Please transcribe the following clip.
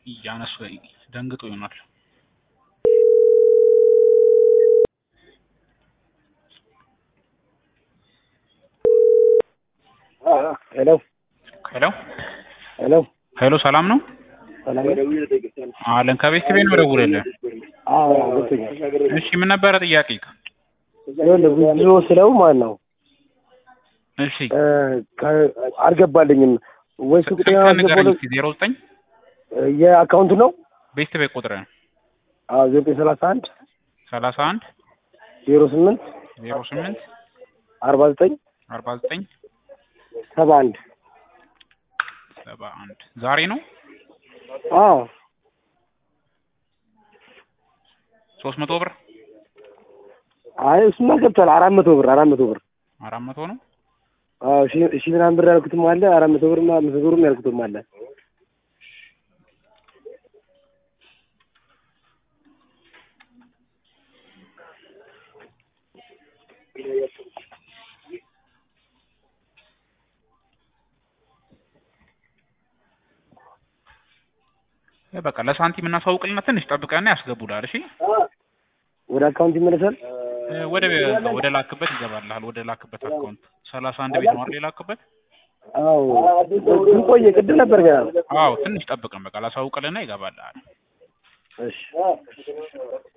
እያነሱ ደንግጦ ይሆናል። ሄሎ ሄሎ ሄሎ ሄሎ፣ ሰላም ነው ሰላም አለን። ከቤት ቤት ነው ደውልልህ። አዎ ገብቶኛል። እሺ፣ ምን ነበረ ጥያቄ? ይኸውልህ ብዙ ስለው ማለት ነው እሺ፣ እ ከ- አልገባልኝም ወይ ሱቅ ጤና ስልክህን ንገረኝ አስገባለሁ እስኪ። ዜሮ ዘጠኝ የአካውንቱ ነው ቤት ቤት ቁጥርህን አዎ ዘጠኝ ሰላሳ አንድ ሰላሳ አንድ ዜሮ ስምንት ዜሮ ስምንት አርባ ዘጠኝ አርባ ዘጠኝ ሰባ አንድ ሰባ አንድ ዛሬ ነው አዎ ሶስት መቶ ብር አይ እሱማ ገብቷል አራት መቶ ብር አራት መቶ ብር አራት መቶ ነው። አዎ ሺ ሺ ምናምን ብር ያልኩትም አለ አራት መቶ ብር አምስት መቶ ብርም ያልኩትም አለ እ በቃ ለሳንቲም እናሳውቅልና ትንሽ ጠብቀና ያስገቡልሃል። እሺ ወደ አካውንት ይመለሳል እ ወደ ወደ ላክበት ይገባልሃል። ወደ ላክበት አካውንት ሰላሳ አንድ ቤት ነው አይደል የላክበት? አዎ ግን ቆየ ቅድም ነበር ገና አዎ ትንሽ ጠብቀን በቃ ላሳውቅልና ይገባልሃል። እሺ